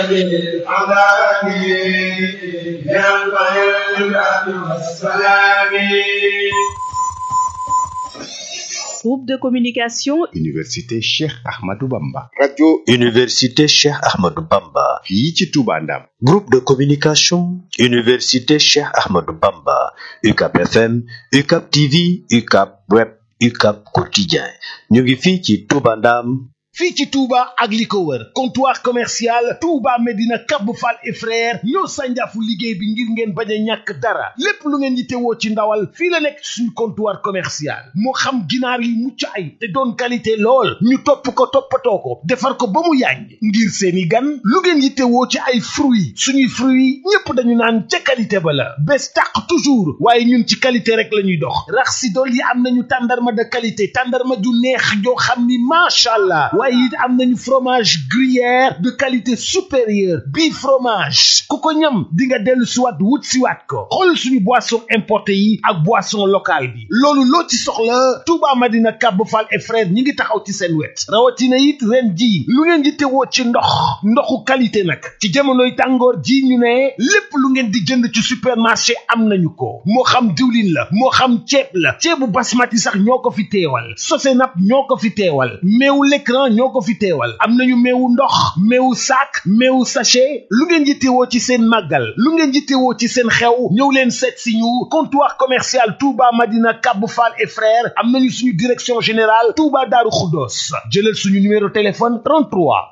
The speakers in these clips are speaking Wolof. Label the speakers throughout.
Speaker 1: Groupe de communication
Speaker 2: Université Cheikh Ahmadou Bamba.
Speaker 3: radio
Speaker 4: Université Cheikh Ahmadou Bamba.
Speaker 2: fii ci Touba Ndam.
Speaker 4: Groupe de communication Université Cheikh Ahmadou Bamba. UCAP FM, UCAP TV, UCAP Web, UCAP Quotidien. ñu ngi fii ci Touba Ndam.
Speaker 5: fii ci Touba ak li ko wër comptoir commercial Touba Medina Cap Fall et frère ñoo sànjaafu liggéey bi ngir ngeen bañ a ñàkk dara lépp lu ngeen yittewoo ci ndawal fii la nekk suñu comptoir commercial moo xam ginaar yi mucc ay te doon qualité lool ñu topp ko toppatoo ko defar ko ba mu yàññ ngir seeni gan lu ngeen yittewoo ci ay fruits suñuy fruits ñépp dañu naan ca qualité ba la bés tàq toujours waaye ñun ci qualité rek la ñuy dox rax si dool yi am nañu tàndarma de qualité tàndarma ju neex joo xam ni macha allah waaye it am nañu fromage gruyère de qualité supérieure bii fromage ku ko ñam di nga dellu siwaat wut siwaat ko xool suñu boisson importé yi ak boisson locale bi loolu loo ci soxla Touba Madina Cap Fall et frère ñi ngi taxaw ci seen wet rawatina it ren ji lu ngeen di tewoo ci ndox ndoxu qualité nag ci jamonoy tàngoor ji ñu ne lépp lu ngeen di jënd ci supermarché am nañu ko moo xam diwlin la moo xam ceeb la ceebu basmati sax ñoo ko fi teewal sosenap ñoo ko fi teewal meewu l'écran ñoo ko fi teewal am nañu meewu ndox meewu sac meewu sachet lu ngeen yittewoo ci seen màggal lu ngeen yittewoo ci seen xew ñëw leen seet si ñu comptoir commercial Touba Madina Cap Fall et frères am nañu suñu direction générale Touba Daaru Xuddoos jëlal suñu numéro téléphone 33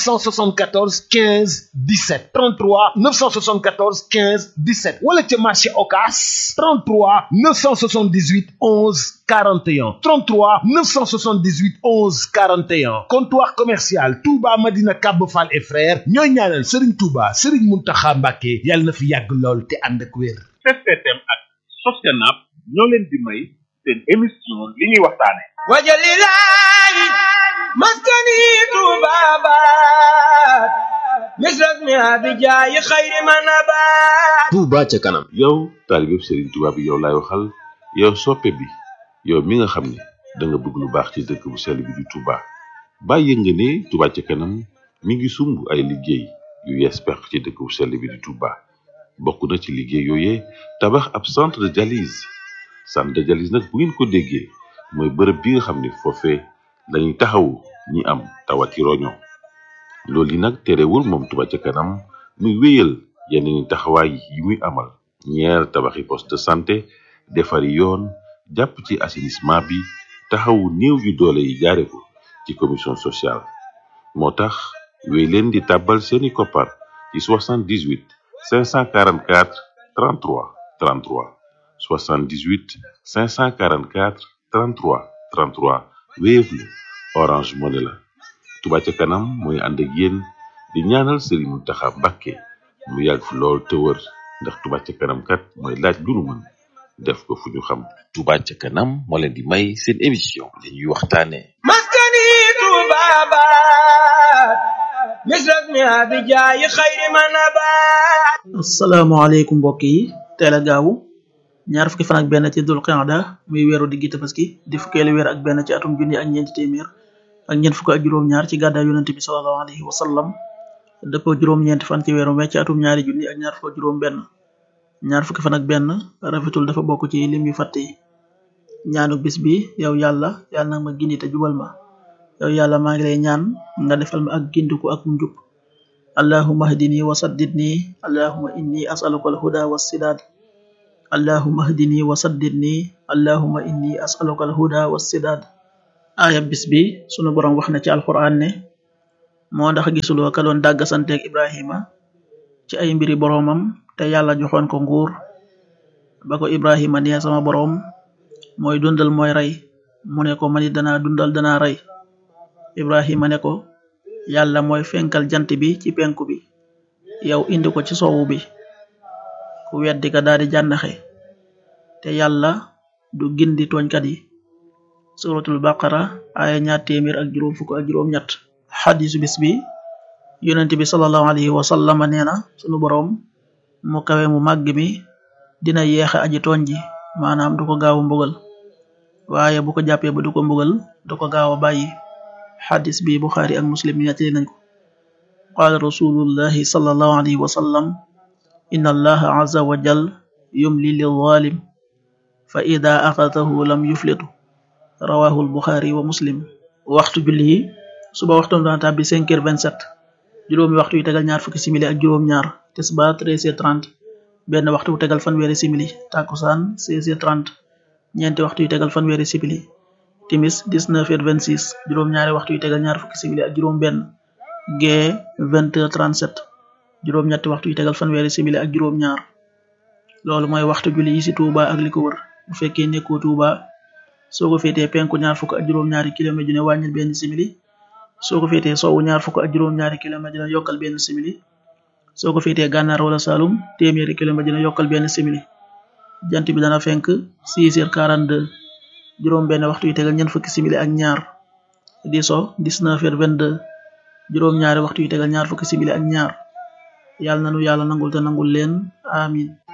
Speaker 5: 974 15 17 33 974 15 17 wala ca marché Ocass 33 978 11 41 33 978 11 41 comptoir commercial Touba Madina Cap Fall et frères ñooy ñaanal Serigne Touba Serigne Mountakha Mbacké yàlla na fi yàgg lool te ànd ak wér.
Speaker 6: STM ak Sostenab ñoo leen di may seen émission li ñuy waxtaane
Speaker 7: wajalilaay maskani tubabat misras mi abijaayi xayri manabat
Speaker 8: Touba ca kanam yow taalibeb Serigne Touba bi yow laay waxal yow soppe bi yow mi nga xam ne da nga bëgg lu baax ci dëkk bu sell bi di Touba bàyyi nga ne Touba ca kanam mi ngi sumb ay liggéey yu yees peq ci dëkk bu sell bi di Touba bokk na ci liggéey yooyee tabax ab centre de dialyse centre de dialyse nag bu ngeen ko déggee mooy bërëb bi nga xam ne foofee lañuy taxawu ñi am tawati roño loolu yi nag terewul moom Touba ca kanam muy wéyal yeneen taxawaay yi muy amal ñeer tabaxi poste de santé defari yoon jàpp ci assainissement bi taxawu néew yu doole yi jaare ko ci commission sociale moo tax wéy leen di tàbbal seeni koppar ci 78 544 33 33 78 544 33 33 Wave la Orange Money la Touba ca kanam mooy ànd ak yéen di ñaanal Serigne Mountakha Mbacké mu yàgg fi lool te wër ndax Touba ca kanam kat mooy laaj lu nu mën def ko fu ñu xam
Speaker 4: Touba ca kanam moo leen di may seen émission li ñuy waxtaane
Speaker 7: maskani tubabat misras mi abijaayi xayri manabat
Speaker 9: asalaamaaleykum mbokk yi teel a gaawu ñaar fukki fan ak benn ci dul qiyada muy weeru diggi tabaski di fukkeelu weer ak benn ci atum junni ak ñeenti téeméer ak ñeent fukk ak juróom-ñaar ci gàddaay yonente bi sallallahu alayhi wa sallam dëppoo juróom-ñeenti fan ci weeru mai ci atum ñaari junni ak ñaar fukk ak juróom benn ñaar fukki fan ak benn rafetul dafa bokk ci lim yu fàtte yi ñaanu bis bi yow yàlla yàlla nag ma gindi te jubal ma yow yàlla maa ngi lay ñaan nga defal ma ak gindiku ak njub allahumma hdini wa saddidni allahumma inni as'aluka alhuda wassidad allahumma hdini wa saddidni allahumma inni as'aluka alhuda wassidad aaya bis bi sunu borom wax na ci alquran ne moo ndax gisuloo ka doon dàggasanteeg ibrahima ci ay mbiri boroomam te yàlla joxoon ko nguur ba ko ibrahima nee sama boroom mooy dundal mooy rey mu ne ko manit danaa dundal danaa rey ibrahima ne ko yàlla mooy fenkal jant bi ci penku bi yow indi ko ci soowu bi ku weddi ka daal di jànnaxe te yàlla du gindi tooñkat yi suratul baqara aya ñaar téeméer ak juróom fukk ak juróom ñett xadisu bis bi yonent bi sallallahu alayhi wa sallama nee na sunu boroom mu kawe mu màgg mi dina yeexe aji tooñ ji maanaam du ko gaaw a mbugal waaye bu ko jàppee ba du ko mbugal du ko gaaw a bàyyi xadis bi buxaari ak muslim nettali nañ ko qaala rasulullahi sallallahu alayhi wa sallam inna allaha azza wa jal yumli lilzalim fa ida axadahu lam yuflitu rawahu albuxaari wa muslim waxtu julli yi suba waxtum dana tàbbi 5 heures 27 juróomi waxtu yu tegal ñaar fukki simili ak juróom ñaar tisbaar 13 heures 30 benn waxtu wu tegal fanweeri simili takusaan 16 heures 30 ñeenti waxtu yu tegal fanweeri simili timis 19 heures 26 juróom ñaari waxtu yu tegal ñaar fukki simili ak juróom benn gee 20 heures 37 juróom ñetti waxtu yu tegal fanweeri simili ak juróom ñaar loolu mooy waxtu julli yi ci Touba ak li ko wër bu fekkee nekkoo Touba soo ko féetee penku ñaar fukk ak juróom ñaari kilomètre ju ne wàññil benn simili soo ko féetee sowwu ñaar fukk ak juróom ñaari kilomètre dina yokkal benn simili soo ko féetee gànnaar wala Saloum téeméeri kilomètre dina yokkal benn simili jant bi dana fenk 6 heures 42 juróom benn waxtu yu tegal ñeent fukki simili ak ñaar di so 19 heures 22 juróom ñaari waxtu yu tegal ñaar fukki simili ak ñaar yàlla nanu yàlla nangul te nangul leen amin